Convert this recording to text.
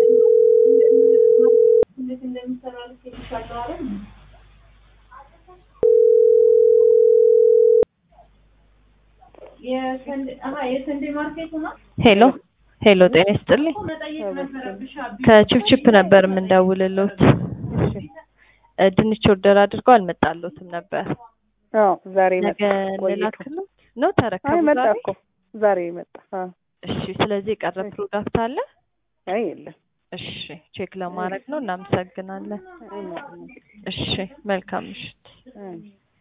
ሄሎ ሄሎ፣ ጤና ይስጥልኝ። ከቺፕቺፕ ነበር የምንደውልሎት። እ ድንች ኦርደር አድርገው አልመጣሎትም ነበር። አዎ ዛሬ መጣ። ነገ ቆይቶ እንላክሎት ነው አይ ተረከቡ መጣ ዛሬ? እኮ ዛሬ መጣ። አዎ እሺ። ስለዚህ የቀረ ፕሮዳክት አለ? አይ የለም። እሺ፣ ቼክ ለማድረግ ነው። እናመሰግናለን። አይ ማለት ነው። እሺ፣ መልካም ምሽት። አይ